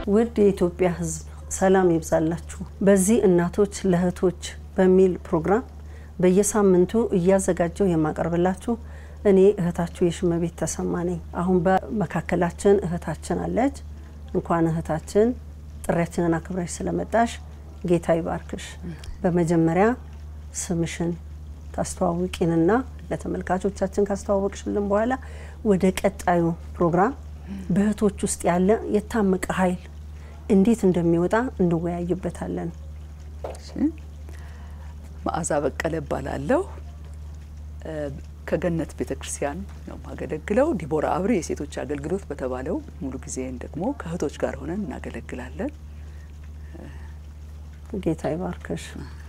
ውድ የኢትዮጵያ ሕዝብ ሰላም ይብዛላችሁ። በዚህ እናቶች ለእህቶች በሚል ፕሮግራም በየሳምንቱ እያዘጋጀው የማቀርብላችሁ እኔ እህታችሁ የሽመቤት ተሰማ ነኝ። አሁን በመካከላችን እህታችን አለች። እንኳን እህታችን ጥሪያችንን አክብረሽ ስለመጣሽ ጌታ ይባርክሽ። በመጀመሪያ ስምሽን ታስተዋውቂንና ለተመልካቾቻችን ካስተዋወቅሽልን በኋላ ወደ ቀጣዩ ፕሮግራም በእህቶች ውስጥ ያለ የታመቀ ኃይል እንዴት እንደሚወጣ እንወያይበታለን። መዓዛ በቀለ እባላለሁ። ከገነት ቤተ ክርስቲያን ነው የማገለግለው። ዲቦራ አብሪ የሴቶች አገልግሎት በተባለው ሙሉ ጊዜን ደግሞ ከእህቶች ጋር ሆነን እናገለግላለን። ጌታ ይባርክሽ።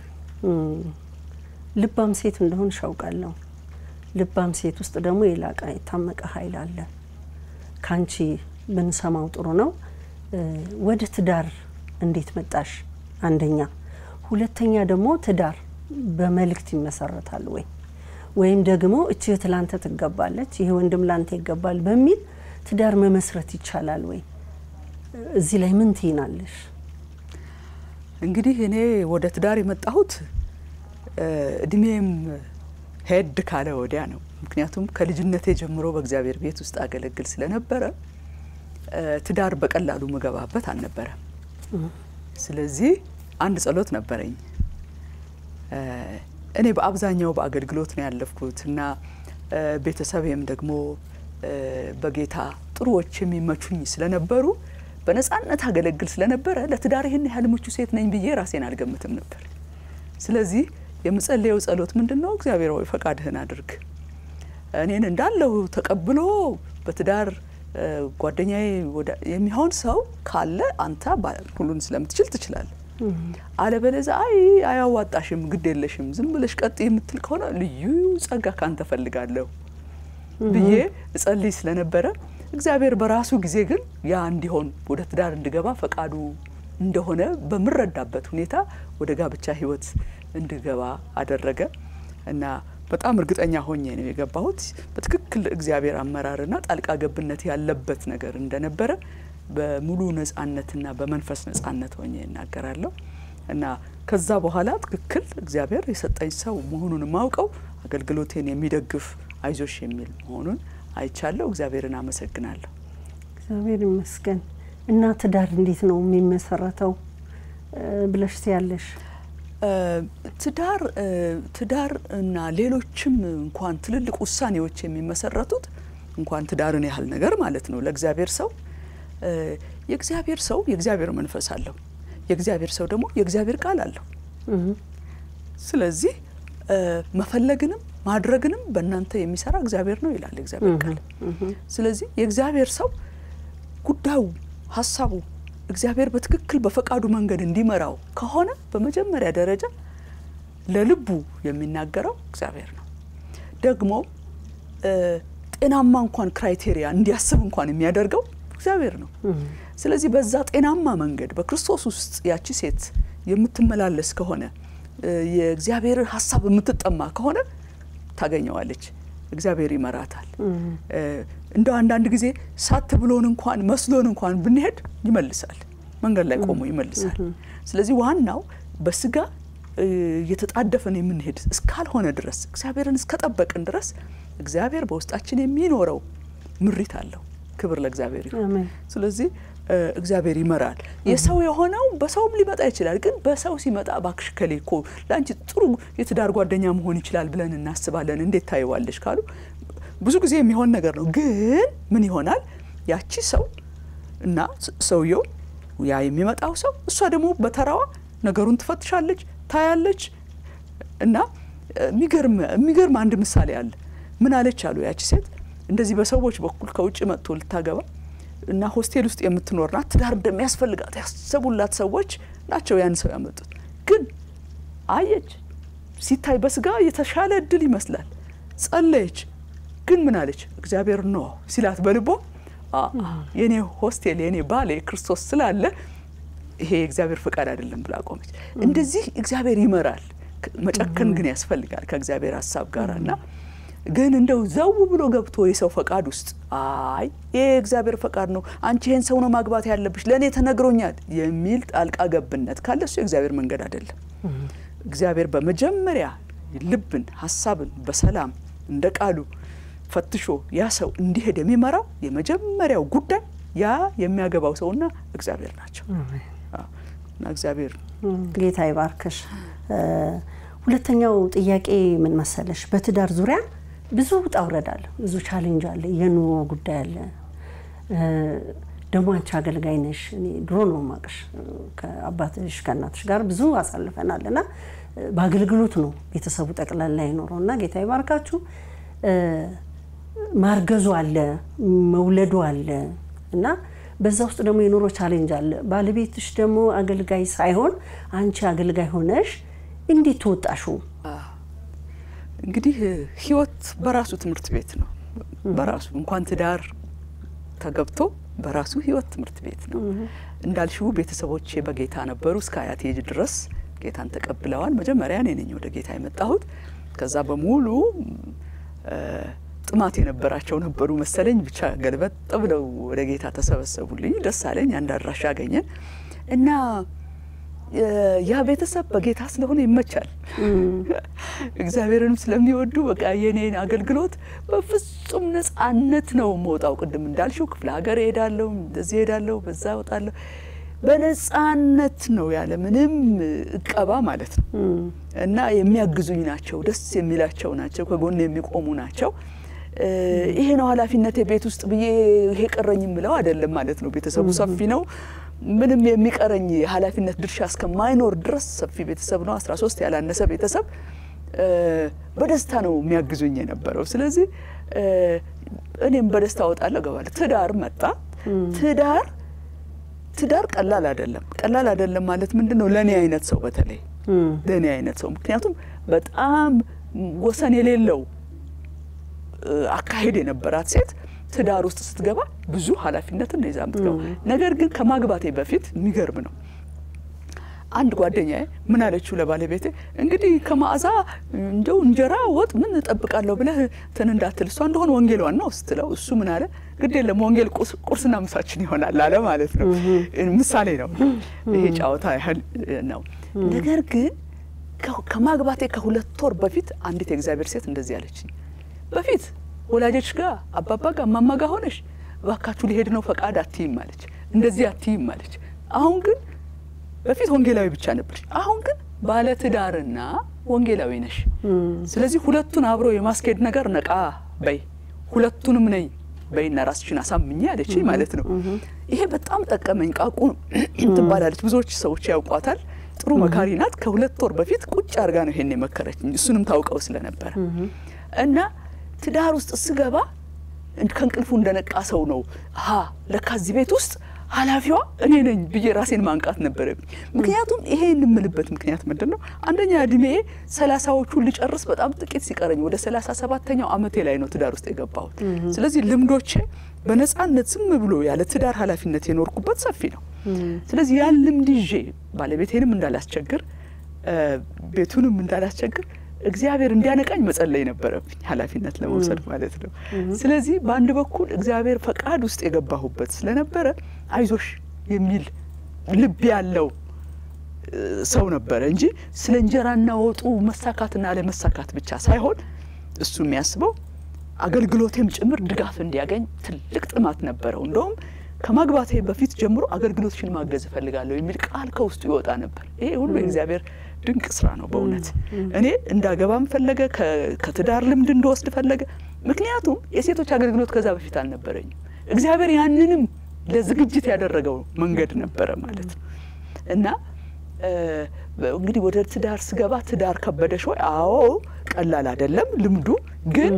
ልባም ሴት እንደሆን ሻውቃለሁ። ልባም ሴት ውስጥ ደግሞ የላቀ የታመቀ ኃይል አለ። ካንቺ ብንሰማው ጥሩ ነው። ወደ ትዳር እንዴት መጣሽ? አንደኛ። ሁለተኛ ደግሞ ትዳር በመልእክት ይመሰረታል ወይ ወይም ደግሞ እቺ እህት ላንተ ትገባለች፣ ይሄ ወንድም ላንተ ይገባል በሚል ትዳር መመስረት ይቻላል ወይ? እዚህ ላይ ምን ትይናለሽ? እንግዲህ እኔ ወደ ትዳር የመጣሁት እድሜም ሄድ ካለ ወዲያ ነው። ምክንያቱም ከልጅነቴ ጀምሮ በእግዚአብሔር ቤት ውስጥ አገለግል ስለነበረ ትዳር በቀላሉ ምገባበት አልነበረም። ስለዚህ አንድ ጸሎት ነበረኝ። እኔ በአብዛኛው በአገልግሎት ነው ያለፍኩት እና ቤተሰቤም ደግሞ በጌታ ጥሩዎች የሚመቹኝ ስለነበሩ በነጻነት አገለግል ስለነበረ ለትዳር ይህን ያህል ምቹ ሴት ነኝ ብዬ ራሴን አልገምትም ነበር። ስለዚህ የምጸልየው ጸሎት ምንድን ነው? እግዚአብሔር ሆይ ፈቃድህን አድርግ፣ እኔን እንዳለሁ ተቀብሎ በትዳር ጓደኛዬ የሚሆን ሰው ካለ አንተ ሁሉን ስለምትችል ትችላለህ፣ አለበለዛ አይ አያዋጣሽም፣ ግድ የለሽም፣ ዝም ብለሽ ቀጥ የምትል ከሆነ ልዩ ጸጋ ካንተ ፈልጋለሁ ብዬ እጸልይ ስለነበረ እግዚአብሔር በራሱ ጊዜ ግን ያ እንዲሆን ወደ ትዳር እንድገባ ፈቃዱ እንደሆነ በምረዳበት ሁኔታ ወደ ጋብቻ ሕይወት እንድገባ አደረገ እና በጣም እርግጠኛ ሆኜ ነው የገባሁት። በትክክል እግዚአብሔር አመራርና ጣልቃ ገብነት ያለበት ነገር እንደነበረ በሙሉ ነጻነትና በመንፈስ ነጻነት ሆኜ እናገራለሁ እና ከዛ በኋላ ትክክል እግዚአብሔር የሰጠኝ ሰው መሆኑን የማውቀው አገልግሎቴን የሚደግፍ አይዞሽ የሚል መሆኑን አይቻለሁ። እግዚአብሔርን አመሰግናለሁ። እግዚአብሔር ይመስገን። እና ትዳር እንዴት ነው የሚመሰረተው ብለሽ ትያለሽ? ትዳር ትዳር እና ሌሎችም እንኳን ትልልቅ ውሳኔዎች የሚመሰረቱት እንኳን ትዳርን ያህል ነገር ማለት ነው ለእግዚአብሔር ሰው የእግዚአብሔር ሰው የእግዚአብሔር መንፈስ አለው። የእግዚአብሔር ሰው ደግሞ የእግዚአብሔር ቃል አለው። ስለዚህ መፈለግንም ማድረግንም በእናንተ የሚሰራ እግዚአብሔር ነው ይላል የእግዚአብሔር ቃል። ስለዚህ የእግዚአብሔር ሰው ጉዳዩ ሀሳቡ እግዚአብሔር በትክክል በፈቃዱ መንገድ እንዲመራው ከሆነ በመጀመሪያ ደረጃ ለልቡ የሚናገረው እግዚአብሔር ነው። ደግሞ ጤናማ እንኳን ክራይቴሪያ እንዲያስብ እንኳን የሚያደርገው እግዚአብሔር ነው። ስለዚህ በዛ ጤናማ መንገድ በክርስቶስ ውስጥ ያቺ ሴት የምትመላለስ ከሆነ የእግዚአብሔር ሀሳብ የምትጠማ ከሆነ ታገኘዋለች። እግዚአብሔር ይመራታል። እንደው አንዳንድ ጊዜ ሳት ብሎን እንኳን መስሎን እንኳን ብንሄድ ይመልሳል፣ መንገድ ላይ ቆሞ ይመልሳል። ስለዚህ ዋናው በስጋ እየተጣደፈን የምንሄድ እስካልሆነ ድረስ እግዚአብሔርን እስከጠበቅን ድረስ እግዚአብሔር በውስጣችን የሚኖረው ምሪት አለው። ክብር ለእግዚአብሔር ይሁን። ስለዚህ እግዚአብሔር ይመራል። የሰው የሆነው በሰውም ሊመጣ ይችላል። ግን በሰው ሲመጣ እባክሽ ከሌ እኮ ለአንቺ ጥሩ የትዳር ጓደኛ መሆን ይችላል ብለን እናስባለን፣ እንዴት ታይዋለሽ ካሉ ብዙ ጊዜ የሚሆን ነገር ነው። ግን ምን ይሆናል ያቺ ሰው እና ሰውየው ያ የሚመጣው ሰው እሷ ደግሞ በተራዋ ነገሩን ትፈትሻለች፣ ታያለች። እና የሚገርም አንድ ምሳሌ አለ። ምን አለች አሉ ያቺ ሴት እንደዚህ በሰዎች በኩል ከውጭ መጥቶ ልታገባ እና ሆስቴል ውስጥ የምትኖር ናት። ትዳር እንደሚያስፈልጋት ያሰቡላት ሰዎች ናቸው ያን ሰው ያመጡት። ግን አየች፣ ሲታይ በስጋ የተሻለ እድል ይመስላል። ጸለየች። ግን ምን አለች? እግዚአብሔር ነው ሲላት በልቦ የኔ ሆስቴል የኔ ባል ክርስቶስ ስላለ ይሄ የእግዚአብሔር ፈቃድ አይደለም ብላ ቆመች። እንደዚህ እግዚአብሔር ይመራል። መጨከን ግን ያስፈልጋል ከእግዚአብሔር ሀሳብ ጋር እና ግን እንደው ዘው ብሎ ገብቶ የሰው ፈቃድ ውስጥ አይ ይሄ የእግዚአብሔር ፈቃድ ነው፣ አንቺ ይሄን ሰው ነው ማግባት ያለብሽ፣ ለእኔ ተነግሮኛል የሚል ጣልቃ ገብነት ካለ እሱ የእግዚአብሔር መንገድ አይደለም። እግዚአብሔር በመጀመሪያ ልብን፣ ሀሳብን በሰላም እንደ ቃሉ ፈትሾ ያ ሰው እንዲሄድ የሚመራው የመጀመሪያው ጉዳይ ያ የሚያገባው ሰውና እግዚአብሔር ናቸው። እና እግዚአብሔር ጌታ ይባርክሽ። ሁለተኛው ጥያቄ ምን መሰለሽ፣ በትዳር ዙሪያ ብዙ ውጣ ውረድ አለ፣ ብዙ ቻሌንጅ አለ፣ የኑሮ ጉዳይ አለ። ደግሞ አንቺ አገልጋይ ነሽ። እኔ ድሮ ነው ማቅሽ ከአባትሽ ከእናትሽ ጋር ብዙ አሳልፈናል እና በአገልግሎት ነው ቤተሰቡ ጠቅላላ የኖረው እና ጌታ ይባርካችሁ። ማርገዙ አለ፣ መውለዱ አለ እና በዛ ውስጥ ደግሞ የኑሮ ቻሌንጅ አለ። ባለቤትሽ ደግሞ አገልጋይ ሳይሆን አንቺ አገልጋይ ሆነሽ እንዴት ተወጣሹ? እንግዲህ ህይወት በራሱ ትምህርት ቤት ነው። በራሱ እንኳን ትዳር ተገብቶ በራሱ ህይወት ትምህርት ቤት ነው። እንዳልሽው ቤተሰቦቼ በጌታ ነበሩ እስከ አያቴ ድረስ ጌታን ተቀብለዋል። መጀመሪያ እኔ ነኝ ወደ ጌታ የመጣሁት። ከዛ በሙሉ ጥማት የነበራቸው ነበሩ መሰለኝ። ብቻ ገልበጥ ብለው ወደ ጌታ ተሰበሰቡልኝ። ደስ አለኝ። አንድ አድራሻ አገኘን እና ያ ቤተሰብ በጌታ ስለሆነ ይመቻል። እግዚአብሔርንም ስለሚወዱ በቃ የኔን አገልግሎት በፍጹም ነጻነት ነው መውጣው። ቅድም እንዳልሽው ክፍለ ሀገር እሄዳለሁ፣ እንደዚህ እሄዳለሁ፣ በዛ እወጣለሁ። በነጻነት ነው ያለ ምንም እቀባ ማለት ነው። እና የሚያግዙኝ ናቸው፣ ደስ የሚላቸው ናቸው፣ ከጎን የሚቆሙ ናቸው። ይሄ ነው ኃላፊነት የቤት ውስጥ ብዬ ይሄ ቀረኝ የምለው አይደለም ማለት ነው። ቤተሰቡ ሰፊ ነው። ምንም የሚቀረኝ የኃላፊነት ድርሻ እስከማይኖር ድረስ ሰፊ ቤተሰብ ነው። 13 ያላነሰ ቤተሰብ በደስታ ነው የሚያግዙኝ የነበረው። ስለዚህ እኔም በደስታ እወጣለሁ፣ እገባለሁ። ትዳር መጣ። ትዳር ትዳር ቀላል አይደለም። ቀላል አይደለም ማለት ምንድን ነው? ለእኔ አይነት ሰው በተለይ ለእኔ አይነት ሰው ምክንያቱም በጣም ወሰን የሌለው አካሄድ የነበራት ሴት ትዳር ውስጥ ስትገባ ብዙ ኃላፊነትን ነው ይዛ የምትገባ። ነገር ግን ከማግባቴ በፊት የሚገርም ነው። አንድ ጓደኛዬ ምን አለችው ለባለቤቴ፣ እንግዲህ ከመዓዛ እንደው እንጀራ ወጥ ምን እጠብቃለሁ ብለህ እንትን እንዳትል፣ እሷ እንደሆነ ወንጌሏን ነው ስትለው፣ እሱ ምን አለ፣ ግድ የለም ወንጌል ቁርስና ምሳችን ይሆናል አለ ማለት ነው። ምሳሌ ነው ይሄ ጨዋታ ያህል ነው። ነገር ግን ከማግባቴ ከሁለት ወር በፊት አንዲት የእግዚአብሔር ሴት እንደዚህ አለችኝ። በፊት ወላጆች ጋር አባባ ጋር እማማ ጋር ሆነሽ እባካችሁ ሊሄድ ነው ፈቃድ አትይም አለች። እንደዚህ አትይም አለች። አሁን ግን በፊት ወንጌላዊ ብቻ ነበርሽ፣ አሁን ግን ባለትዳርና ወንጌላዊ ነሽ። ስለዚህ ሁለቱን አብሮ የማስኬድ ነገር ነቃ በይ፣ ሁለቱንም ነኝ በይና ራስሽን አሳምኜ አለችኝ ማለት ነው። ይሄ በጣም ጠቀመኝ። ቃቁ ትባላለች፣ ብዙዎች ሰዎች ያውቋታል። ጥሩ መካሪ ናት። ከሁለት ወር በፊት ቁጭ አድርጋ ነው ይሄን የመከረችኝ፣ እሱንም ታውቀው ስለነበረ እና ትዳር ውስጥ ስገባ ከእንቅልፉ እንደነቃ ሰው ነው። ሀ ለካ እዚህ ቤት ውስጥ ኃላፊዋ እኔ ነኝ ብዬ ራሴን ማንቃት ነበረብኝ። ምክንያቱም ይሄ የምልበት ምክንያት ምንድን ነው? አንደኛ እድሜ ሰላሳዎቹን ልጨርስ በጣም ጥቂት ሲቀረኝ ወደ ሰላሳ ሰባተኛው ዓመቴ ላይ ነው ትዳር ውስጥ የገባሁት። ስለዚህ ልምዶቼ በነጻነት ዝም ብሎ ያለ ትዳር ኃላፊነት የኖርኩበት ሰፊ ነው። ስለዚህ ያን ልምድ ይዤ ባለቤቴንም እንዳላስቸግር ቤቱንም እንዳላስቸግር እግዚአብሔር እንዲያነቃኝ መጸለይ ነበረብኝ፣ ኃላፊነት ለመውሰድ ማለት ነው። ስለዚህ በአንድ በኩል እግዚአብሔር ፈቃድ ውስጥ የገባሁበት ስለነበረ አይዞሽ የሚል ልብ ያለው ሰው ነበረ እንጂ ስለ እንጀራና ወጡ መሳካትና አለመሳካት ብቻ ሳይሆን እሱ የሚያስበው አገልግሎቴም ጭምር ድጋፍ እንዲያገኝ ትልቅ ጥማት ነበረው። እንደውም ከማግባቴ በፊት ጀምሮ አገልግሎትሽን ማገዝ እፈልጋለሁ የሚል ቃል ከውስጡ ይወጣ ነበር። ይሄ ሁሉ የእግዚአብሔር ድንቅ ስራ ነው በእውነት እኔ እንዳገባም ፈለገ፣ ከትዳር ልምድ እንደወስድ ፈለገ። ምክንያቱም የሴቶች አገልግሎት ከዛ በፊት አልነበረኝም። እግዚአብሔር ያንንም ለዝግጅት ያደረገው መንገድ ነበረ ማለት ነው እና እንግዲህ ወደ ትዳር ስገባ ትዳር ከበደሽ ወይ? አዎ ቀላል አይደለም ልምዱ ግን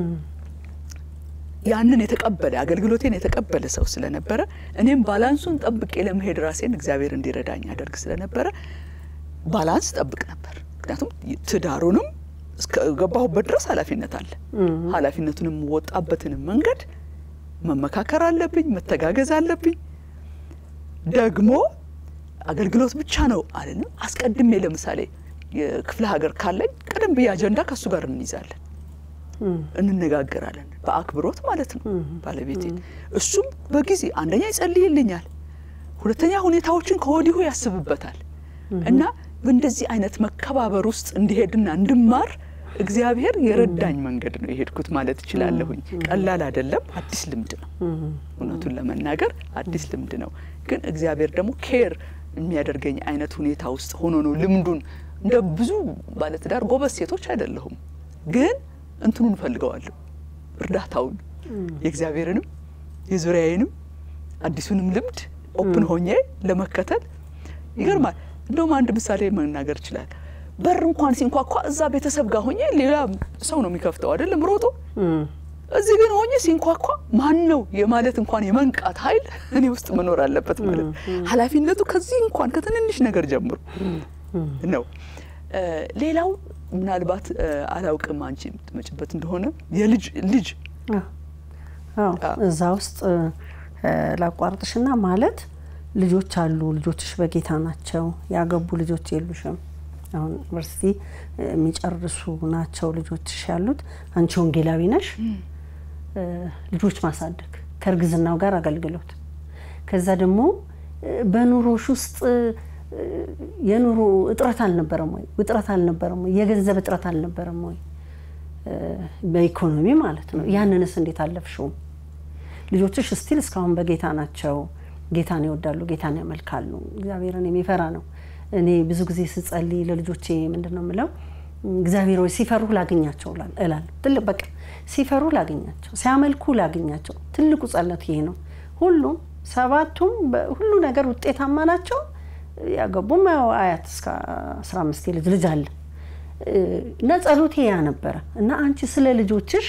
ያንን የተቀበለ አገልግሎቴን የተቀበለ ሰው ስለነበረ እኔም ባላንሱን ጠብቄ ለመሄድ ራሴን እግዚአብሔር እንዲረዳኝ ያደርግ ስለነበረ ባላንስ ጠብቅ ነበር። ምክንያቱም ትዳሩንም እስከገባሁበት ድረስ ኃላፊነት አለ። ኃላፊነቱንም ወጣበትንም መንገድ መመካከር አለብኝ፣ መተጋገዝ አለብኝ። ደግሞ አገልግሎት ብቻ ነው አለንም። አስቀድሜ ለምሳሌ የክፍለ ሀገር ካለኝ ቀደም ብዬ አጀንዳ ከእሱ ጋር እንይዛለን። እንነጋገራለን። በአክብሮት ማለት ነው ባለቤቴ። እሱም በጊዜ አንደኛ ይጸልይልኛል፣ ሁለተኛ ሁኔታዎችን ከወዲሁ ያስብበታል እና በእንደዚህ አይነት መከባበር ውስጥ እንዲሄድና እንድማር እግዚአብሔር የረዳኝ መንገድ ነው የሄድኩት ማለት እችላለሁኝ። ቀላል አይደለም፣ አዲስ ልምድ ነው። እውነቱን ለመናገር አዲስ ልምድ ነው። ግን እግዚአብሔር ደግሞ ኬር የሚያደርገኝ አይነት ሁኔታ ውስጥ ሆኖ ነው ልምዱን እንደ ብዙ ባለትዳር ጎበዝ ሴቶች አይደለሁም፣ ግን እንትኑን እፈልገዋለሁ እርዳታውን የእግዚአብሔርንም የዙሪያዬንም አዲሱንም ልምድ ኦፕን ሆኜ ለመከተል ይገርማል። እንደውም አንድ ምሳሌ መናገር ይችላል። በር እንኳን ሲንኳኳ እዛ ቤተሰብ ጋር ሆኜ ሌላ ሰው ነው የሚከፍተው አይደለም ሮጦ። እዚህ ግን ሆኜ ሲንኳኳ ማን ነው የማለት እንኳን የመንቃት ኃይል እኔ ውስጥ መኖር አለበት ማለት ነው። ኃላፊነቱ ከዚህ እንኳን ከትንንሽ ነገር ጀምሮ ነው። ሌላው ምናልባት አላውቅም አንቺ የምትመጭበት እንደሆነ የልጅ ልጅ እዛ ውስጥ ላቋርጥሽና ማለት ልጆች አሉ። ልጆችሽ በጌታ ናቸው። ያገቡ ልጆች የሉሽም። አሁን ዩኒቨርሲቲ የሚጨርሱ ናቸው ልጆችሽ ያሉት። አንቺ ወንጌላዊ ነሽ። ልጆች ማሳደግ ከእርግዝናው ጋር አገልግሎት፣ ከዛ ደግሞ በኑሮሽ ውስጥ የኑሮ እጥረት አልነበረም ወይ? ውጥረት አልነበረም ወይ? የገንዘብ እጥረት አልነበረም ወይ? በኢኮኖሚ ማለት ነው። ያንንስ እንዴት አለፍሽውም? ልጆችሽ ስቲል እስካሁን በጌታ ናቸው። ጌታን ይወዳሉ፣ ጌታን ያመልካሉ። እግዚአብሔርን የሚፈራ ነው። እኔ ብዙ ጊዜ ስጸልይ ለልጆቼ ምንድን ነው የምለው? እግዚአብሔር ወይ ሲፈሩ ላገኛቸው እላለሁ። ትልቅ በቃ ሲፈሩ ላገኛቸው፣ ሲያመልኩ ላገኛቸው። ትልቁ ጸሎት ይሄ ነው። ሁሉም ሰባቱም ሁሉ ነገር ውጤታማ ናቸው። ያገቡም ያው አያት እስከ አስራ አምስት የልጅ ልጅ አለ እና ጸሎቴ ያ ነበረ እና አንቺ ስለ ልጆችሽ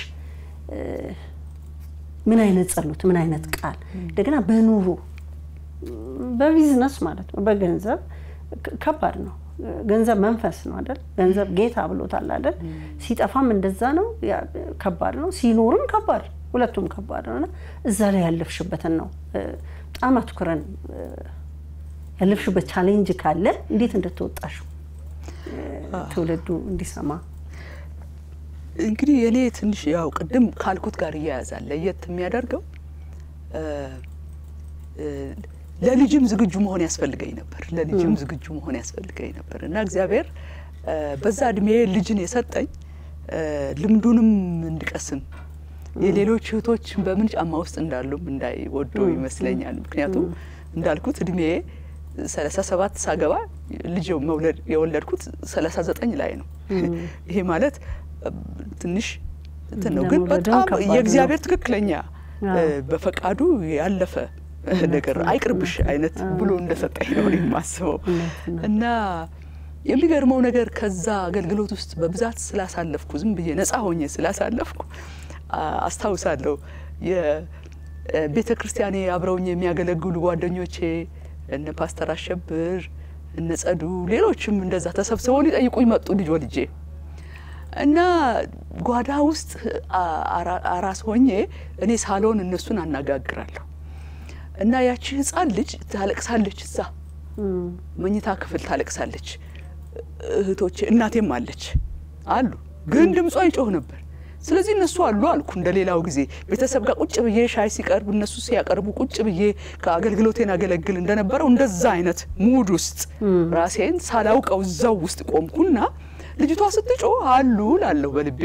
ምን አይነት ጸሎት ምን አይነት ቃል እንደገና በኑሮ በቢዝነስ ማለት ነው በገንዘብ ከባድ ነው ገንዘብ መንፈስ ነው አይደል ገንዘብ ጌታ ብሎታል አይደል ሲጠፋም እንደዛ ነው ከባድ ነው ሲኖርም ከባድ ሁለቱም ከባድ ነው እና እዛ ላይ ያለፍሽበትን ነው በጣም አትኩረን ያለፍሽበት ቻሌንጅ ካለ እንዴት እንደተወጣሽው ትውልዱ እንዲሰማ እንግዲህ የኔ ትንሽ ያው ቅድም ካልኩት ጋር እያያዛል ለየት የሚያደርገው ለልጅም ዝግጁ መሆን ያስፈልገኝ ነበር። ለልጅም ዝግጁ መሆን ያስፈልገኝ ነበር እና እግዚአብሔር በዛ እድሜ ልጅን የሰጠኝ ልምዱንም እንድቀስም የሌሎች እህቶች በምን ጫማ ውስጥ እንዳሉም እንዳይወዱ ይመስለኛል። ምክንያቱም እንዳልኩት እድሜ ሰላሳ ሰባት ሳገባ ልጅ መውለድ የወለድኩት ሰላሳ ዘጠኝ ላይ ነው። ይሄ ማለት ትንሽ እንትን ነው፣ ግን በጣም የእግዚአብሔር ትክክለኛ በፈቃዱ ያለፈ ነገር አይቅርብሽ አይነት ብሎ እንደሰጠኝ ነው የማስበው እና የሚገርመው ነገር ከዛ አገልግሎት ውስጥ በብዛት ስላሳለፍኩ ዝም ብዬ ነፃ ሆኜ ስላሳለፍኩ አስታውሳለሁ የቤተ ክርስቲያኔ አብረውኝ የሚያገለግሉ ጓደኞቼ እነ ፓስተር አሸብር እነ ጸዱ ሌሎችም እንደዛ ተሰብስበው ሊጠይቁኝ መጡ ልጅ ወልጄ እና ጓዳ ውስጥ አራስ ሆኜ እኔ ሳሎን እነሱን አነጋግራለሁ እና ያቺ ህፃን ልጅ ታለቅሳለች። እዛ መኝታ ክፍል ታለቅሳለች። እህቶቼ እናቴም አለች አሉ፣ ግን ድምጿ ይጮህ ነበር። ስለዚህ እነሱ አሉ አልኩ። እንደ ሌላው ጊዜ ቤተሰብ ጋር ቁጭ ብዬ ሻይ ሲቀርብ እነሱ ሲያቀርቡ ቁጭ ብዬ ከአገልግሎቴን አገለግል እንደነበረው እንደዛ አይነት ሙድ ውስጥ ራሴን ሳላውቀው እዛው ውስጥ ቆምኩና ልጅቷ ስትጮህ አሉ ላለሁ በልቤ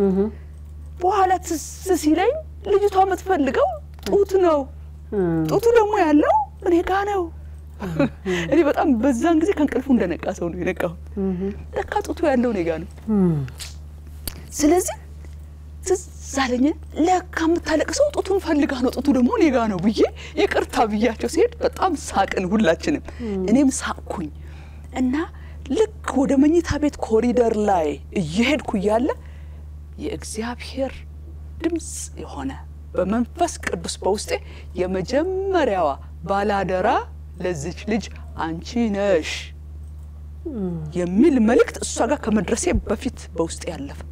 በኋላ ትዝ ሲለኝ ልጅቷ የምትፈልገው ጡት ነው። ጡቱ ደግሞ ያለው እኔ ጋ ነው። እኔ በጣም በዛን ጊዜ ከእንቅልፉ እንደነቃ ሰው ነው የነቃሁት። ለካ ጡቱ ያለው እኔ ጋ ነው። ስለዚህ ትዝ አለኝ። ለካ የምታለቅሰው ጡቱን ፈልጋ ነው፣ ጡቱ ደግሞ እኔ ጋ ነው ብዬ ይቅርታ ብያቸው ሲሄድ በጣም ሳቅን ሁላችንም። እኔም ሳቅኩኝ እና ልክ ወደ መኝታ ቤት ኮሪደር ላይ እየሄድኩ እያለ የእግዚአብሔር ድምፅ የሆነ በመንፈስ ቅዱስ በውስጤ የመጀመሪያዋ ባላደራ ለዚች ልጅ አንቺ ነሽ የሚል መልእክት እሷ ጋር ከመድረሴ በፊት በውስጤ ያለፈ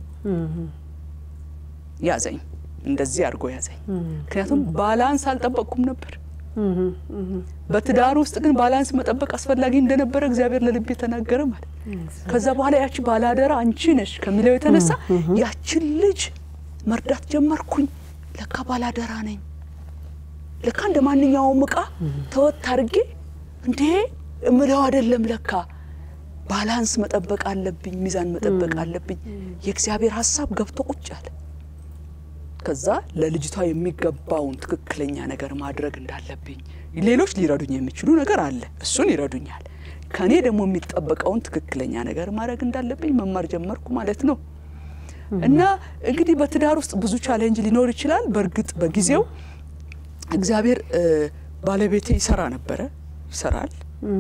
ያዘኝ። እንደዚህ አድርጎ ያዘኝ። ምክንያቱም ባላንስ አልጠበቅኩም ነበር። በትዳር ውስጥ ግን ባላንስ መጠበቅ አስፈላጊ እንደነበረ እግዚአብሔር ለልቤ ተናገረ ማለት። ከዛ በኋላ ያቺ ባላደራ አንቺ ነሽ ከሚለው የተነሳ ያችን ልጅ መርዳት ጀመርኩኝ። ለካ ባላደራ ነኝ። ለካ እንደ ማንኛውም እቃ ተወት አድርጌ እንዴ እምለው አይደለም። ለካ ባላንስ መጠበቅ አለብኝ፣ ሚዛን መጠበቅ አለብኝ። የእግዚአብሔር ሀሳብ ገብቶ ቁጭ አለ። ከዛ ለልጅቷ የሚገባውን ትክክለኛ ነገር ማድረግ እንዳለብኝ፣ ሌሎች ሊረዱኝ የሚችሉ ነገር አለ፣ እሱን ይረዱኛል። ከእኔ ደግሞ የሚጠበቀውን ትክክለኛ ነገር ማድረግ እንዳለብኝ መማር ጀመርኩ ማለት ነው። እና እንግዲህ በትዳር ውስጥ ብዙ ቻሌንጅ ሊኖር ይችላል። በእርግጥ በጊዜው እግዚአብሔር ባለቤቴ ይሰራ ነበረ፣ ይሰራል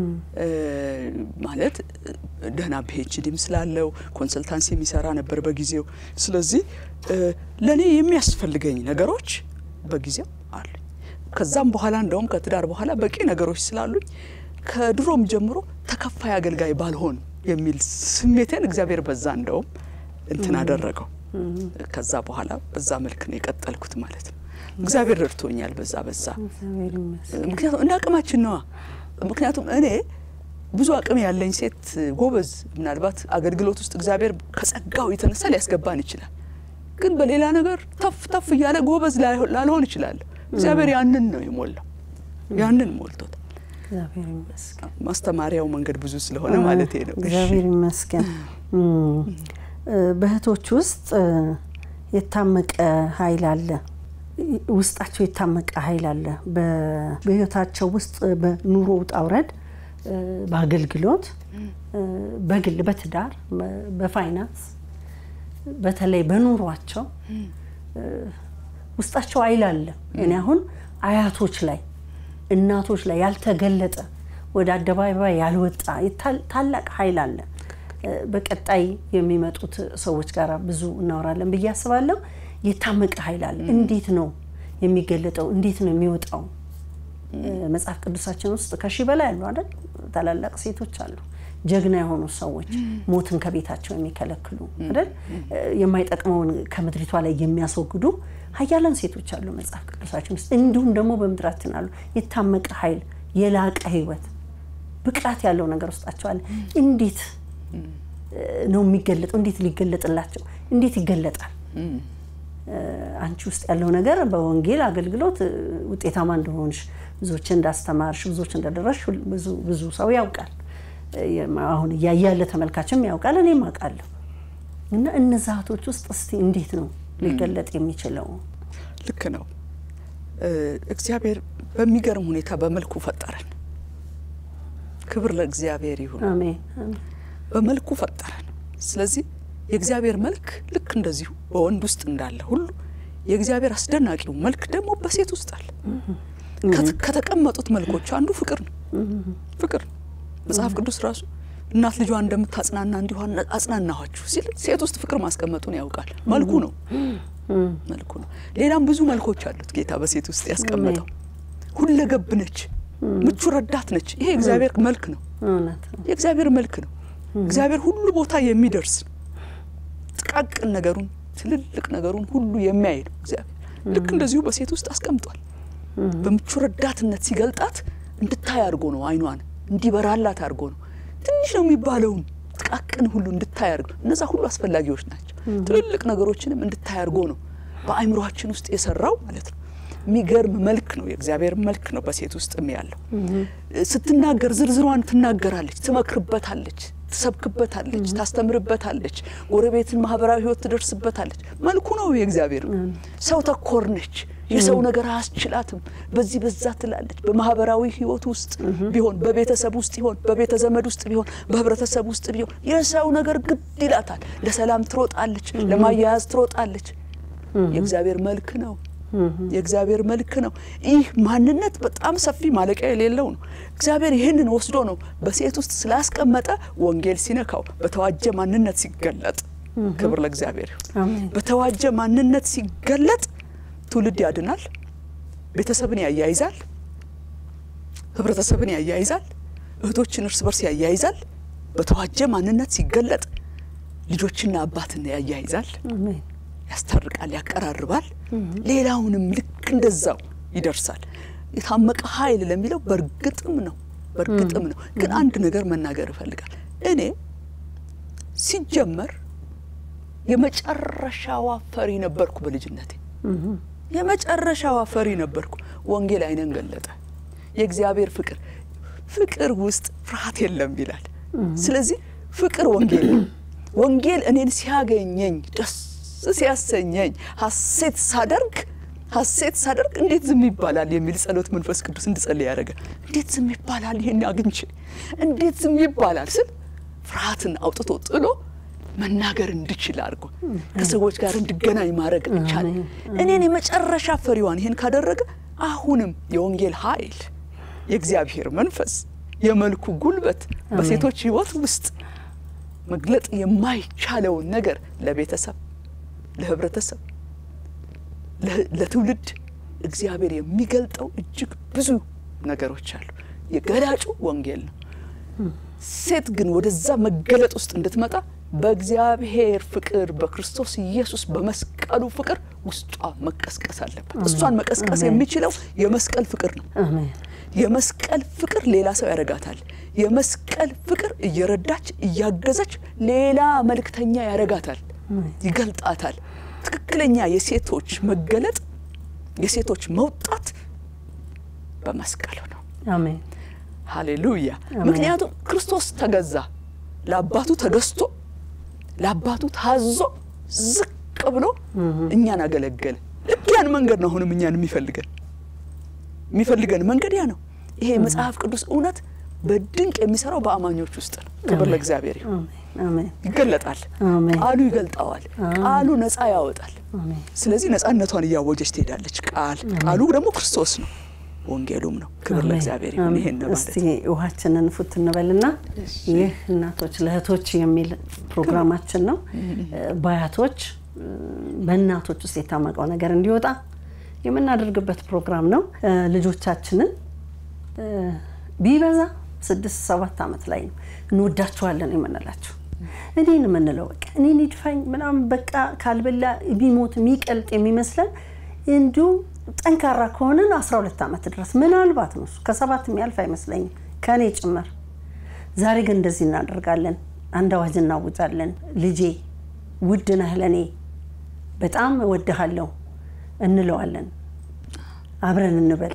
ማለት ደህና ፒኤችዲም ስላለው ኮንሰልታንሲ የሚሰራ ነበር በጊዜው። ስለዚህ ለእኔ የሚያስፈልገኝ ነገሮች በጊዜው አሉኝ። ከዛም በኋላ እንደውም ከትዳር በኋላ በቂ ነገሮች ስላሉኝ ከድሮም ጀምሮ ተከፋይ አገልጋይ ባልሆን የሚል ስሜቴን እግዚአብሔር በዛ እንደውም እንትን አደረገው። ከዛ በኋላ በዛ መልክ ነው የቀጠልኩት ማለት ነው። እግዚአብሔር ረድቶኛል በዛ በዛ ምክንያቱም እንደ አቅማችን ነዋ። ምክንያቱም እኔ ብዙ አቅም ያለኝ ሴት ጎበዝ፣ ምናልባት አገልግሎት ውስጥ እግዚአብሔር ከጸጋው የተነሳ ሊያስገባን ይችላል። ግን በሌላ ነገር ተፍ ተፍ እያለ ጎበዝ ላልሆን ይችላለሁ። እግዚአብሔር ያንን ነው የሞላው፣ ያንን ሞልቶታል። ማስተማሪያው መንገድ ብዙ ስለሆነ ማለት ነው። እግዚአብሔር ይመስገን። በእህቶች ውስጥ የታመቀ ኃይል አለ ውስጣቸው የታመቀ ኃይል አለ። በህይወታቸው ውስጥ በኑሮ ውጣ ውረድ፣ በአገልግሎት፣ በግል፣ በትዳር፣ በፋይናንስ በተለይ በኑሯቸው ውስጣቸው ኃይል አለ። እኔ አሁን አያቶች ላይ እናቶች ላይ ያልተገለጠ ወደ አደባባይ ያልወጣ ታላቅ ኃይል አለ። በቀጣይ የሚመጡት ሰዎች ጋር ብዙ እናወራለን ብዬ አስባለሁ። የታመቀ ኃይል አለ። እንዴት ነው የሚገለጠው? እንዴት ነው የሚወጣው? መጽሐፍ ቅዱሳችን ውስጥ ከሺህ በላይ አሉ አይደል? ታላላቅ ሴቶች አሉ፣ ጀግና የሆኑ ሰዎች፣ ሞትን ከቤታቸው የሚከለክሉ አይደል? የማይጠቅመውን ከምድሪቷ ላይ የሚያስወግዱ ኃያላን ሴቶች አሉ መጽሐፍ ቅዱሳችን ውስጥ። እንዲሁም ደግሞ በምድራችን አሉ የታመቀ ኃይል፣ የላቀ ህይወት፣ ብቃት ያለው ነገር ውስጣቸው አለ። እንዴት ነው የሚገለጠው? እንዴት ሊገለጥላቸው? እንዴት ይገለጣል? አንቺ ውስጥ ያለው ነገር በወንጌል አገልግሎት ውጤታማ እንደሆንሽ ብዙዎችን እንዳስተማርሽ ብዙዎች እንደደረስሽ ብዙ ሰው ያውቃል። አሁን እያየ ያለ ተመልካችም ያውቃል፣ እኔም አውቃለሁ። እና እነዛ እህቶች ውስጥ እስቲ እንዴት ነው ሊገለጥ የሚችለው? ልክ ነው። እግዚአብሔር በሚገርም ሁኔታ በመልኩ ፈጠረን። ክብር ለእግዚአብሔር ይሁን። አሜን። በመልኩ ፈጠረን። ስለዚህ የእግዚአብሔር መልክ ልክ እንደዚሁ በወንድ ውስጥ እንዳለ ሁሉ የእግዚአብሔር አስደናቂው መልክ ደግሞ በሴት ውስጥ አለ። ከተቀመጡት መልኮች አንዱ ፍቅር ነው። ፍቅር ነው። መጽሐፍ ቅዱስ ራሱ እናት ልጇ እንደምታጽናና እንዲሁ አጽናናኋችሁ ሲል ሴት ውስጥ ፍቅር ማስቀመጡን ያውቃል። መልኩ ነው መልኩ ነው። ሌላም ብዙ መልኮች አሉት ጌታ በሴት ውስጥ ያስቀመጠው። ሁለገብ ነች፣ ምቹ ረዳት ነች። ይሄ የእግዚአብሔር መልክ ነው። የእግዚአብሔር መልክ ነው። እግዚአብሔር ሁሉ ቦታ የሚደርስ ነው። ጥቃቅን ነገሩን ትልልቅ ነገሩን ሁሉ የሚያይ ነው እግዚአብሔር። ልክ እንደዚሁ በሴት ውስጥ አስቀምጧል። በምቹ ረዳትነት ሲገልጣት እንድታይ አድርጎ ነው። አይኗን እንዲበራላት አድርጎ ነው። ትንሽ ነው የሚባለውን ጥቃቅን ሁሉ እንድታይ አድርጎ እነዛ ሁሉ አስፈላጊዎች ናቸው። ትልልቅ ነገሮችንም እንድታይ አድርጎ ነው በአይምሯችን ውስጥ የሰራው ማለት ነው። የሚገርም መልክ ነው። የእግዚአብሔር መልክ ነው በሴት ውስጥ ያለው። ስትናገር ዝርዝሯን ትናገራለች፣ ትመክርበታለች ትሰብክበታለች፣ ታስተምርበታለች፣ ጎረቤትን ማህበራዊ ህይወት ትደርስበታለች። መልኩ ነው የእግዚአብሔር። ሰው ተኮር ነች። የሰው ነገር አያስችላትም። በዚህ በዛ ትላለች። በማህበራዊ ህይወት ውስጥ ቢሆን፣ በቤተሰብ ውስጥ ቢሆን፣ በቤተ ዘመድ ውስጥ ቢሆን፣ በህብረተሰብ ውስጥ ቢሆን የሰው ነገር ግድ ይላታል። ለሰላም ትሮጣለች፣ ለማያያዝ ትሮጣለች። የእግዚአብሔር መልክ ነው። የእግዚአብሔር መልክ ነው። ይህ ማንነት በጣም ሰፊ ማለቂያ የሌለው ነው። እግዚአብሔር ይህንን ወስዶ ነው በሴት ውስጥ ስላስቀመጠ ወንጌል ሲነካው በተዋጀ ማንነት ሲገለጥ፣ ክብር ለእግዚአብሔር ይሁን። በተዋጀ ማንነት ሲገለጥ ትውልድ ያድናል፣ ቤተሰብን ያያይዛል፣ ህብረተሰብን ያያይዛል፣ እህቶችን እርስ በርስ ያያይዛል። በተዋጀ ማንነት ሲገለጥ ልጆችና አባትን ያያይዛል፣ ያስታርቃል፣ ያቀራርባል። ሌላውንም ልክ እንደዛው ይደርሳል። የታመቀ ኃይል ለሚለው በእርግጥም ነው በእርግጥም ነው። ግን አንድ ነገር መናገር እፈልጋል። እኔ ሲጀመር የመጨረሻዋ ፈሪ ነበርኩ በልጅነቴ የመጨረሻዋ ፈሪ ነበርኩ። ወንጌል አይነን ገለጠ። የእግዚአብሔር ፍቅር ፍቅር ውስጥ ፍርሃት የለም ይላል። ስለዚህ ፍቅር ወንጌል ነው። ወንጌል እኔን ሲያገኘኝ ደስ ሲያሰኘኝ ሐሴት ሳደርግ ሐሴት ሳደርግ እንዴት ዝም ይባላል የሚል ጸሎት መንፈስ ቅዱስ እንድጸልይ ያደረገ። እንዴት ዝም ይባላል ይሄን አግኝቼ እንዴት ዝም ይባላል ስል ፍርሃትን አውጥቶ ጥሎ መናገር እንድችል አድርጎ ከሰዎች ጋር እንድገናኝ ማድረግ ቻለ። እኔን የመጨረሻ ፈሪዋን ይሄን ካደረገ አሁንም የወንጌል ኃይል የእግዚአብሔር መንፈስ የመልኩ ጉልበት በሴቶች ሕይወት ውስጥ መግለጥ የማይቻለውን ነገር ለቤተሰብ፣ ለህብረተሰብ፣ ለትውልድ እግዚአብሔር የሚገልጠው እጅግ ብዙ ነገሮች አሉ። የገላጩ ወንጌል ነው። ሴት ግን ወደዛ መገለጥ ውስጥ እንድትመጣ በእግዚአብሔር ፍቅር በክርስቶስ ኢየሱስ በመስቀሉ ፍቅር ውስጧ መቀስቀስ አለበት። እሷን መቀስቀስ የሚችለው የመስቀል ፍቅር ነው። የመስቀል ፍቅር ሌላ ሰው ያደርጋታል። የመስቀል ፍቅር እየረዳች እያገዘች ሌላ መልእክተኛ ያደርጋታል፣ ይገልጣታል። ትክክለኛ የሴቶች መገለጥ የሴቶች መውጣት በመስቀሉ ነው። አሜን። ሃሌሉያ። ምክንያቱም ክርስቶስ ተገዛ፣ ለአባቱ ተገዝቶ ለአባቱ ታዞ ዝቅ ብሎ እኛን አገለገለ። ልክ ያን መንገድ ነው አሁንም እኛን የሚፈልገን የሚፈልገን መንገድ ያ ነው። ይሄ የመጽሐፍ ቅዱስ እውነት በድንቅ የሚሰራው በአማኞች ውስጥ ነው። ክብር ለእግዚአብሔር ይሁን። ይገለጣል፣ ቃሉ ይገልጠዋል፣ ቃሉ ነፃ ያወጣል። ስለዚህ ነፃነቷን እያወጀች ትሄዳለች። ቃል ቃሉ ደግሞ ክርስቶስ ነው፣ ወንጌሉም ነው። ክብር ለእግዚአብሔር ይሁን። ይሄን ነው ማለት እስቲ ውሃችንን ፉት እንበልና ይህ እናቶች ለእህቶች የሚል ፕሮግራማችን ነው። በአያቶች በእናቶች ውስጥ የታመቀው ነገር እንዲወጣ የምናደርግበት ፕሮግራም ነው። ልጆቻችንን ቢበዛ ስድስት ሰባት ዓመት ላይ ነው እንወዳቸዋለን የምንላቸው። እኔን የምንለው በቃ እኔን ይድፋኝ ምናምን በቃ ካልበላ ቢሞት የሚቀልጥ የሚመስለን እንዲሁ ጠንካራ ከሆንን አስራ ሁለት ዓመት ድረስ ምናልባት ነው ከሰባት የሚያልፍ አይመስለኝም ከእኔ ጭምር። ዛሬ ግን እንደዚህ እናደርጋለን። አንድ አዋጅ እናውጃለን። ልጄ ውድ ነህ ለእኔ በጣም እወድሃለሁ እንለዋለን። አብረን እንበል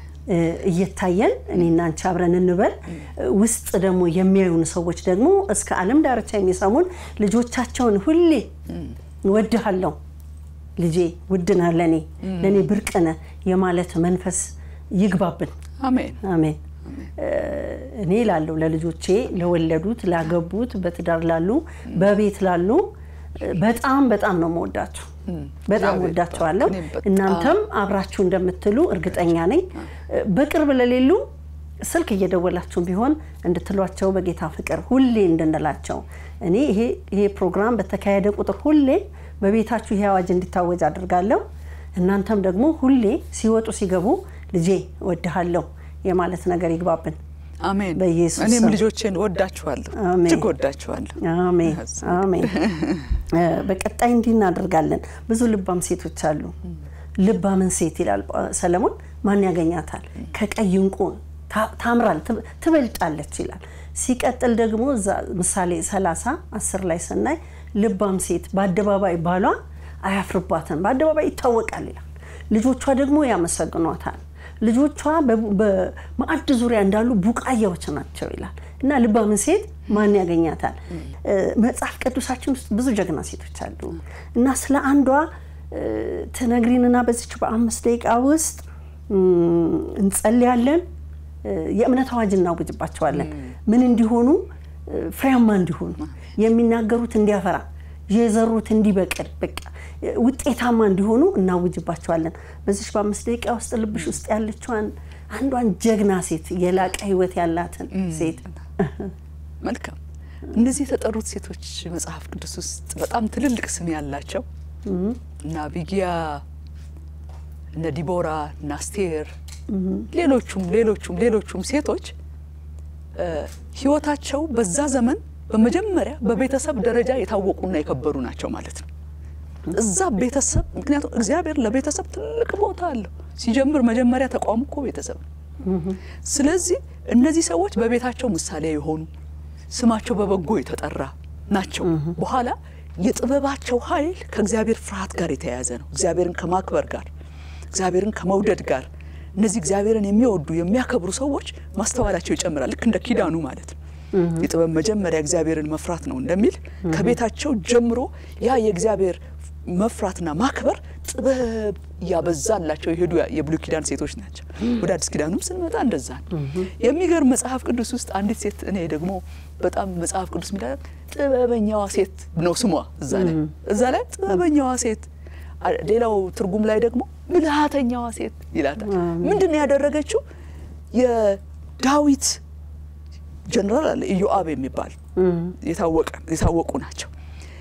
እየታየን እኔና አንቺ አብረን እንበል። ውስጥ ደግሞ የሚያዩን ሰዎች ደግሞ እስከ ዓለም ዳርቻ የሚሰሙን ልጆቻቸውን ሁሌ እወድሃለሁ ልጄ ውድ ነህ ለእኔ ለእኔ ብርቅ ነህ የማለት መንፈስ ይግባብን። አሜን አሜን። እኔ ላለው ለልጆቼ ለወለዱት፣ ላገቡት፣ በትዳር ላሉ፣ በቤት ላሉ በጣም በጣም ነው መወዳችሁ። በጣም ወዳቸዋለሁ። እናንተም አብራችሁ እንደምትሉ እርግጠኛ ነኝ። በቅርብ ለሌሉ ስልክ እየደወላችሁ ቢሆን እንድትሏቸው በጌታ ፍቅር ሁሌ እንድንላቸው እኔ ይሄ ይሄ ፕሮግራም በተካሄደ ቁጥር ሁሌ በቤታችሁ ይሄ አዋጅ እንዲታወጅ አድርጋለሁ። እናንተም ደግሞ ሁሌ ሲወጡ ሲገቡ ልጄ እወድሃለሁ የማለት ነገር ይግባብን። አሜን። በኢየሱስ እኔም ስም። ልጆቼን ወዳችኋለሁ፣ አሜን። እጅግ ወዳችኋለሁ። አሜን አሜን። በቀጣይ እንዲህ እናደርጋለን። ብዙ ልባም ሴቶች አሉ። ልባምን ሴት ይላል ሰለሞን። ማን ያገኛታል? ከቀይ እንቁ ታ- ታምራል፣ ትብ- ትበልጣለች ይላል። ሲቀጥል ደግሞ እዛ ምሳሌ 30 10 ላይ ስናይ ልባም ሴት በአደባባይ ባሏ አያፍርባትም፣ በአደባባይ ይታወቃል ይላል። ልጆቿ ደግሞ ያመሰግኗታል። ልጆቿ በ- በማዕድ ዙሪያ እንዳሉ ቡቃያዎች ናቸው ይላል እና ልባምን ሴት ማን ያገኛታል? እ፣ መጽሐፍ ቅዱሳችን ውስጥ ብዙ ጀግና ሴቶች አሉ እና ስለ አንዷ እ፣ ትነግሪንና በዚች በአምስት ደቂቃ ውስጥ እም፣ እንጸልያለን። እ፣ የእምነት አዋጅ እናውጅባቸዋለን። ምን እንዲሆኑ እ፣ ፍሬያማ እንዲሆኑ የሚናገሩት እንዲያፈራ የዘሩት እንዲበቅል በቃ እ፣ ውጤታማ እንዲሆኑ እናውጅባቸዋለን። በዚች በአምስት ደቂቃ ውስጥ ልብሽ ውስጥ ያለችዋን አንዷን ጀግና ሴት የላቀ ሕይወት ያላትን ሴት መልካም። እነዚህ የተጠሩት ሴቶች መጽሐፍ ቅዱስ ውስጥ በጣም ትልልቅ ስም ያላቸው እነ አቢጊያ፣ እነ ዲቦራ፣ እነ አስቴር፣ ሌሎቹም ሌሎቹም ሌሎቹም ሴቶች እ፣ ህይወታቸው በዛ ዘመን በመጀመሪያ በቤተሰብ ደረጃ የታወቁና የከበሩ ናቸው ማለት ነው። እዛ ቤተሰብ ምክንያቱም እግዚአብሔር ለቤተሰብ ትልቅ ቦታ አለው። ሲጀምር መጀመሪያ ተቋሙ እኮ ቤተሰብ ነው። ስለዚህ እነዚህ ሰዎች በቤታቸው ምሳሌ የሆኑ ስማቸው በበጎ የተጠራ ናቸው። በኋላ የጥበባቸው ኃይል ከእግዚአብሔር ፍርሃት ጋር የተያያዘ ነው። እግዚአብሔርን ከማክበር ጋር፣ እግዚአብሔርን ከመውደድ ጋር እነዚህ እግዚአብሔርን የሚወዱ የሚያከብሩ ሰዎች ማስተዋላቸው ይጨምራል። ልክ እንደ ኪዳኑ ማለት ነው። የጥበብ መጀመሪያ እግዚአብሔርን መፍራት ነው እንደሚል ከቤታቸው ጀምሮ ያ የእግዚአብሔር መፍራትና ማክበር ጥበብ እያበዛላቸው የሄዱ የብሉይ ኪዳን ሴቶች ናቸው። ወደ አዲስ ኪዳኑም ስንመጣ እንደዛ ነው። የሚገርም መጽሐፍ ቅዱስ ውስጥ አንዲት ሴት እኔ ደግሞ በጣም መጽሐፍ ቅዱስ ሚላ ጥበበኛዋ ሴት ነው ስሟ እዛ ላይ እዛ ላይ ጥበበኛዋ ሴት ሌላው ትርጉም ላይ ደግሞ ብልሃተኛዋ ሴት ይላታል። ምንድን ነው ያደረገችው? የዳዊት ጀነራል አለ ኢዮአብ የሚባል የታወቀ የታወቁ ናቸው።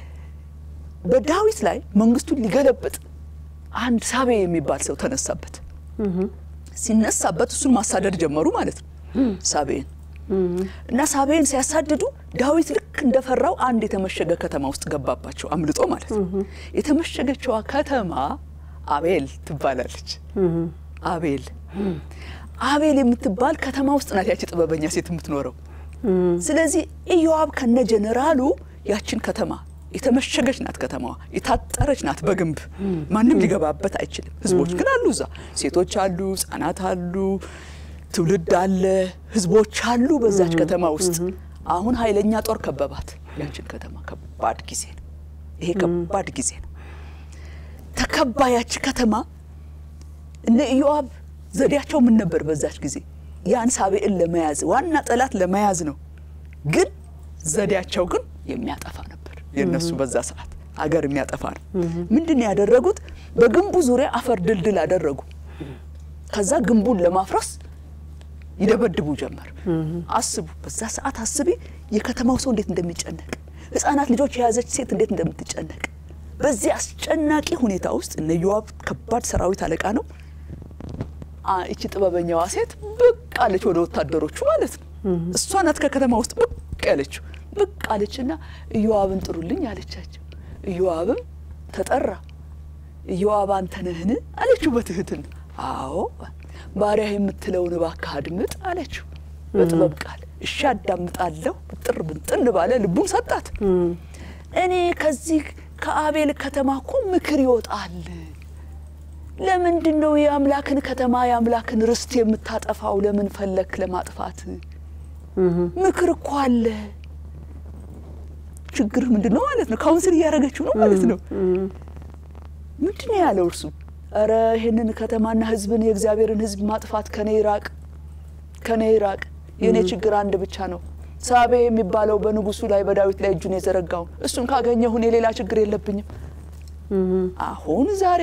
በዳዊት ላይ መንግስቱን ሊገለብጥ አንድ ሳቤ የሚባል ሰው ተነሳበት። ሲነሳበት እሱን ማሳደድ ጀመሩ ማለት ነው ሳቤን እና ሳቤን ሲያሳድዱ ዳዊት ልክ እንደፈራው አንድ የተመሸገ ከተማ ውስጥ ገባባቸው አምልጦ ማለት ነው። የተመሸገችዋ ከተማ አቤል ትባላለች። አቤል አቤል የምትባል ከተማ ውስጥ ናት ያቺ ጥበበኛ ሴት የምትኖረው። ስለዚህ ኢዮአብ ከነ ጀኔራሉ ያችን ከተማ የተመሸገች ናት ከተማዋ፣ የታጠረች ናት በግንብ ማንም ሊገባበት አይችልም። ህዝቦች ግን አሉ እዛ፣ ሴቶች አሉ፣ ህጻናት አሉ፣ ትውልድ አለ፣ ህዝቦች አሉ በዛች ከተማ ውስጥ። አሁን ኃይለኛ ጦር ከበባት ያችን ከተማ። ከባድ ጊዜ ነው ይሄ፣ ከባድ ጊዜ ነው። ተከባ ያች ከተማ እነ ኢዮአብ ዘዴያቸው ምን ነበር? በዛች ጊዜ ያን ሳቤዕን ለመያዝ ዋና ጠላት ለመያዝ ነው። ግን ዘዴያቸው ግን የሚያጠፋ ነበር። የእነሱ በዛ ሰዓት አገር የሚያጠፋ ነው። ምንድን ነው ያደረጉት? በግንቡ ዙሪያ አፈር ድልድል አደረጉ። ከዛ ግንቡን ለማፍረስ ይደበድቡ ጀመር። አስቡ፣ በዛ ሰዓት አስቢ፣ የከተማው ሰው እንዴት እንደሚጨነቅ፣ ህፃናት ልጆች የያዘች ሴት እንዴት እንደምትጨነቅ። በዚህ አስጨናቂ ሁኔታ ውስጥ እነ ኢዮአብ ከባድ ሰራዊት አለቃ ነው። እቺ ጥበበኛዋ ሴት ብቅ አለች ወደ ወታደሮቹ ማለት ነው። እሷ ናት ከከተማ ውስጥ ብቅ ያለችው። ብቅ አለችና ኢዮአብን ጥሩልኝ አለቻቸው። ኢዮአብም ተጠራ። ኢዮአብ አንተ ነህን አለችው በትህትና። አዎ ባሪያህ የምትለውን እባክህ አድምጥ አለችው በጥበብ ቃል። እሺ አዳምጣለሁ ብጥር ብንጥን ባለ ልቡን ሰጣት። እኔ ከዚህ ከአቤል ከተማ እኮ ምክር ይወጣል ለምንድን ነው የአምላክን ከተማ የአምላክን ርስት የምታጠፋው? ለምን ፈለክ ለማጥፋት? ምክር እኮ አለ። ችግርህ ምንድን ነው ማለት ነው? ካውንስል እያደረገችው ነው ማለት ነው። ምንድን ነው ያለው እርሱ? እረ ይህንን ከተማና ሕዝብን የእግዚአብሔርን ሕዝብ ማጥፋት ከኔ ይራቅ፣ ከኔ ይራቅ። የእኔ ችግር አንድ ብቻ ነው። ሳቤ የሚባለው በንጉሱ ላይ በዳዊት ላይ እጁን የዘረጋውን እሱን ካገኘሁ እኔ ሌላ ችግር የለብኝም። አሁን ዛሬ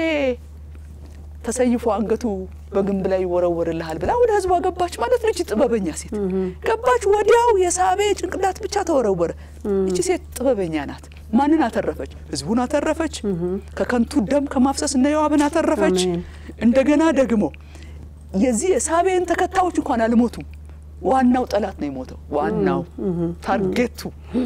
ተሰይፎ አንገቱ በግንብ ላይ ይወረወርልሃል ብላ ወደ ህዝቧ ገባች ማለት ነው። እቺ ጥበበኛ ሴት ገባች። ወዲያው የሳቤ ጭንቅላት ብቻ ተወረወረ። እቺ ሴት ጥበበኛ ናት። ማንን አተረፈች? ህዝቡን አተረፈች። ከከንቱ ደም ከማፍሰስ እነ ዮአብን አተረፈች። እንደገና ደግሞ የዚህ የሳቤን ተከታዮች እንኳን አልሞቱም። ዋናው ጠላት ነው የሞተው። ዋናው ታርጌቱ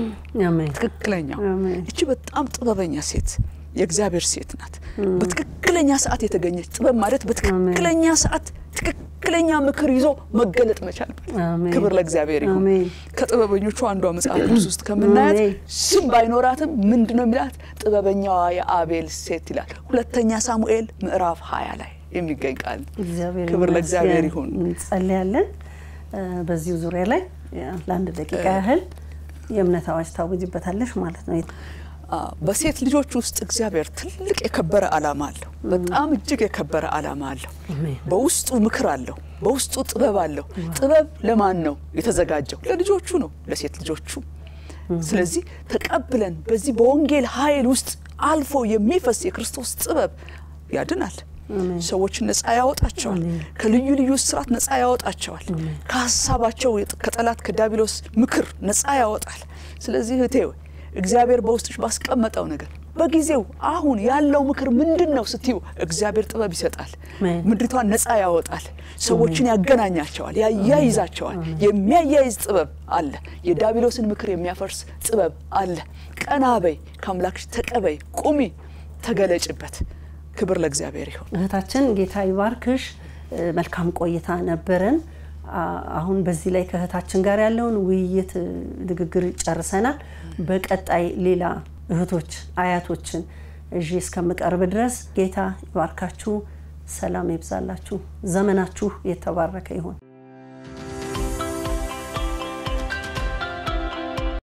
ትክክለኛው። እቺ በጣም ጥበበኛ ሴት የእግዚአብሔር ሴት ናት። በትክክለኛ ሰዓት የተገኘች ጥበብ ማለት በትክክለኛ ሰዓት ትክክለኛ ምክር ይዞ መገለጥ መቻል። ክብር ለእግዚአብሔር ይሁን። ከጥበበኞቹ አንዷ መጽሐፍ ቅዱስ ውስጥ ከምናያት ስም ባይኖራትም ምንድን ነው የሚላት? ጥበበኛዋ የአቤል ሴት ይላል። ሁለተኛ ሳሙኤል ምዕራፍ ሀያ ላይ የሚገኝ ቃል። ክብር ለእግዚአብሔር ይሁን። እንጸልያለን። በዚሁ ዙሪያ ላይ ለአንድ ደቂቃ ያህል የእምነት አዋጅ ታውጅበታለሽ ማለት ነው። በሴት ልጆች ውስጥ እግዚአብሔር ትልቅ የከበረ ዓላማ አለው። በጣም እጅግ የከበረ ዓላማ አለው። በውስጡ ምክር አለው። በውስጡ ጥበብ አለው። ጥበብ ለማን ነው የተዘጋጀው? ለልጆቹ ነው፣ ለሴት ልጆቹ። ስለዚህ ተቀብለን በዚህ በወንጌል ኃይል ውስጥ አልፎ የሚፈስ የክርስቶስ ጥበብ ያድናል። ሰዎችን ነፃ ያወጣቸዋል። ከልዩ ልዩ ስራት ነፃ ያወጣቸዋል። ከሀሳባቸው ከጠላት ከዲያብሎስ ምክር ነፃ ያወጣል። ስለዚህ እህቴ እግዚአብሔር በውስጥሽ ባስቀመጠው ነገር በጊዜው አሁን ያለው ምክር ምንድን ነው ስትዩ፣ እግዚአብሔር ጥበብ ይሰጣል። ምድሪቷን ነፃ ያወጣል። ሰዎችን ያገናኛቸዋል፣ ያያይዛቸዋል። የሚያያይዝ ጥበብ አለ። የዲያብሎስን ምክር የሚያፈርስ ጥበብ አለ። ቀና በይ፣ ከአምላክሽ ተቀበይ፣ ቁሚ፣ ተገለጭበት። ክብር ለእግዚአብሔር ይሁን። እህታችን ጌታ ይባርክሽ። መልካም ቆይታ ነበረን። አሁን በዚህ ላይ ከእህታችን ጋር ያለውን ውይይት ንግግር ጨርሰናል። በቀጣይ ሌላ እህቶች፣ አያቶችን እዥ እስከምቀርብ ድረስ ጌታ ይባርካችሁ፣ ሰላም ይብዛላችሁ፣ ዘመናችሁ የተባረከ ይሁን።